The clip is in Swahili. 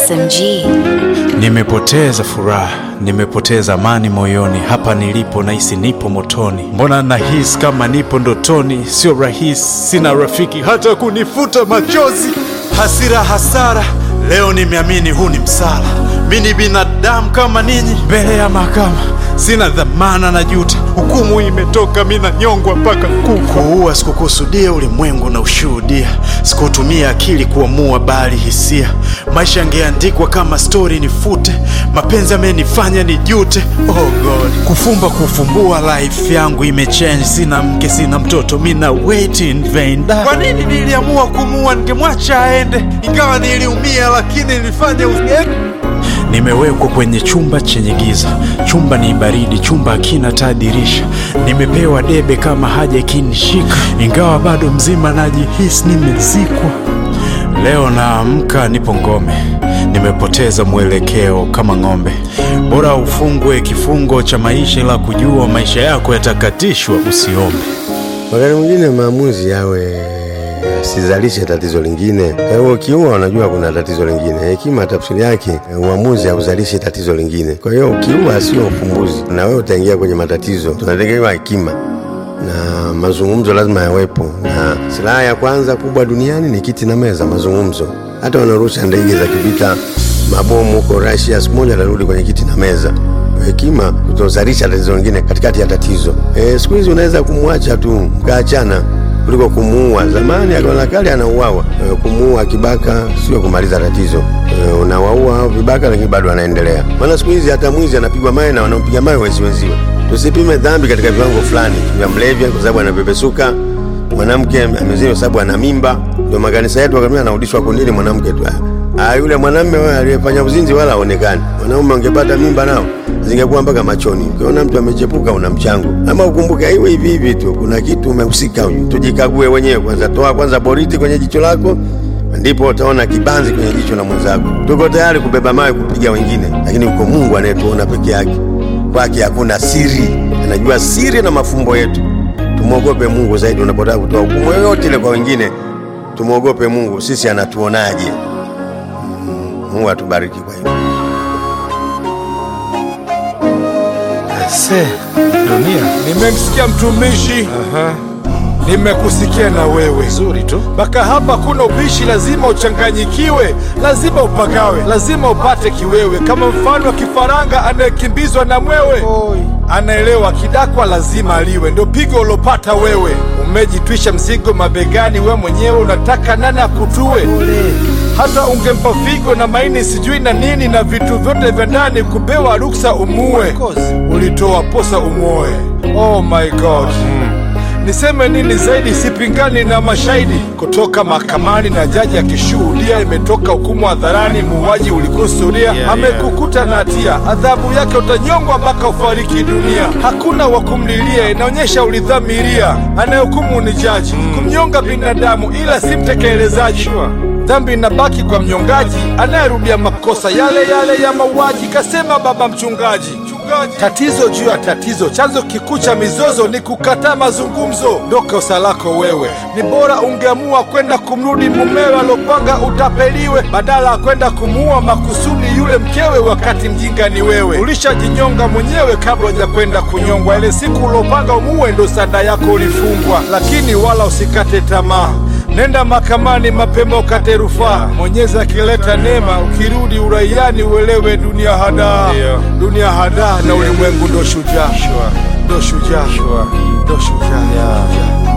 SMG. Nimepoteza furaha, nimepoteza amani moyoni. Hapa nilipo nahisi nipo motoni, mbona nahisi kama nipo ndotoni? Sio rahisi, sina rafiki hata kunifuta machozi. Hasira, hasara, leo nimeamini huu ni msala. Mi ni binadamu kama ninyi, mbele ya mahakama sina dhamana na juta. Hukumu imetoka, mi nanyongwa mpaka kuku. Kuua sikukusudia, ulimwengu na ushuhudia. Sikutumia akili kuamua, bali hisia. Maisha yangeandikwa kama stori, nifute. Mapenzi amenifanya nijute. Oh God, kufumba kufumbua, life yangu imechange. Sina mke, sina mtoto, mi na wait in vain. Da. Kwa nini niliamua kumua? Ningemwacha aende, ingawa niliumia, lakini nilifanya usiende. Nimewekwa kwenye chumba chenye giza, chumba ni baridi, chumba hakina taa dirisha. Nimepewa debe kama haja ikinishika, ingawa bado mzima najihisi nimezikwa. Leo naamka nipo ngome, nimepoteza mwelekeo kama ng'ombe. Bora ufungwe kifungo cha maisha, ila kujua maisha yako yatakatishwa, usiombe. Wakati mwingine maamuzi yawe asizalishe tatizo lingine. Kwa hiyo ukiua, unajua kuna tatizo lingine. Hekima tafsiri yake uamuzi hauzalishi tatizo lingine. Kwa hiyo ukiua sio ufumbuzi, na wewe utaingia kwenye matatizo. Tunategemewa hekima na mazungumzo lazima yawepo, na silaha ya kwanza kubwa duniani ni kiti na meza, mazungumzo. Hata wanaorusha ndege za kivita, mabomu huko Russia, siku moja atarudi kwenye kiti na meza. Hekima kutozalisha tatizo lingine katikati ya tatizo. E, siku hizi unaweza kumwacha tu mkaachana kuliko kumuua. Zamani akaona kale anauawa. E, kumuua kibaka sio kumaliza tatizo. E, unawaua hao vibaka, lakini bado anaendelea. Maana siku hizi hata mwizi anapigwa mawe na wanaompiga mawe wezi wenziwe. Tusipime dhambi katika viwango fulani vya mlevya, kwa sababu anapepesuka. Mwanamke amezini kwa sababu ana mimba, ndio makanisa yetu wakamia anarudishwa kundini mwanamke tu. Ah, yule mwanamume wewe aliyefanya uzinzi wala haonekani. Wanaume wangepata mimba nao zingekuwa mpaka machoni. Ukiona mtu amechepuka, una mchango. Ama ukumbuke hivi hivi hivi tu, kuna kitu umehusika huyu. Tujikague wenyewe kwanza, toa kwanza boriti kwenye jicho lako, ndipo utaona kibanzi kwenye jicho la mwenzako. Tuko tayari kubeba mawe kupiga wengine, lakini uko Mungu anayetuona peke yake. Kwake hakuna siri, anajua siri na mafumbo yetu. Tumwogope Mungu zaidi unapotaka kutoa hukumu yoyote ile kwa wengine. Tumwogope Mungu, sisi anatuonaje? Mungu atubariki kwa hilo. Se, dunia. Nimemsikia mtumishi. Nimekusikia na wewe. Nzuri tu. Mpaka hapa kuna ubishi, lazima uchanganyikiwe, lazima upagawe, lazima upate kiwewe, kama mfano wa kifaranga anayekimbizwa na mwewe. Anaelewa kidakwa lazima aliwe, ndio pigo ulopata wewe. Umejitwisha mzigo mabegani, we mwenyewe unataka nani akutue? Hata ungempa figo na maini sijui na nini na vitu vyote vya ndani, kupewa ruksa umue, ulitoa posa umwoe. Oh my God. Niseme nini zaidi? Sipingani na mashahidi kutoka mahakamani na jaji akishuhudia. Imetoka hukumu hadharani, muuaji ulikusudia, amekukuta na hatia, adhabu yake utanyongwa mpaka ufariki dunia. Hakuna wa kumlilia, inaonyesha ulidhamiria. Anayehukumu ni jaji, kumnyonga binadamu, ila si mtekelezaji. Dhambi inabaki kwa mnyongaji anayerudia makosa yale yale ya mauaji, kasema baba mchungaji. Tatizo juu ya tatizo, chanzo kikuu cha mizozo ni kukataa mazungumzo. Ndo kosa lako wewe. Ni bora ungeamua kwenda kumrudi mumewe alopanga utapeliwe, badala ya kwenda kumuua makusudi yule mkewe, wakati mjinga ni wewe. Ulishajinyonga mwenyewe kabla hujakwenda kunyongwa. Ile siku ulopanga umuue, ndo sanda yako ulifungwa. Lakini wala usikate tamaa. Nenda mahakamani mapema ukate rufaa. Mwenyezi akileta neema, ukirudi uraiani uelewe dunia hadaa, dunia hadaa na ulimwengu ndo shujaa, ndo shujaa, ndo shujaa.